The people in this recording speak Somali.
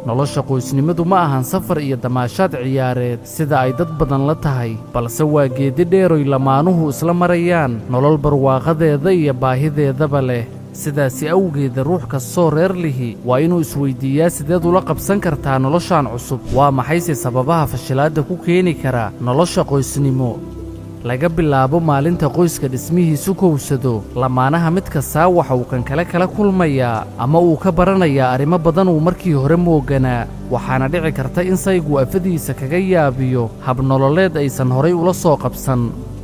nolosha qoysnimadu ma ahan safar iyo damaashaad ciyaareed sida ay dad badan la tahay balse waa geeddi dheeroy lamaanuhu isla marayaan nolol barwaaqadeeda iyo baahideedaba leh sidaasi awgeeda ruux kastoo reer lihi waa inuu isweyddiiyaa sideed ula qabsan kartaa noloshan cusub waa maxayse sababaha fashilaadda ku keeni kara nolosha qoysnimo laga bilaabo maalinta qoyska dhismihiisu kowsado lamaanaha mid kastaa waxa uu kan kale kala kulmayaa ama uu ka baranayaa arrimo badan uu markii hore mooganaa waxaana dhici karta in saygu afadiisa kaga yaabiyo habnololeed aysan horay ula soo qabsan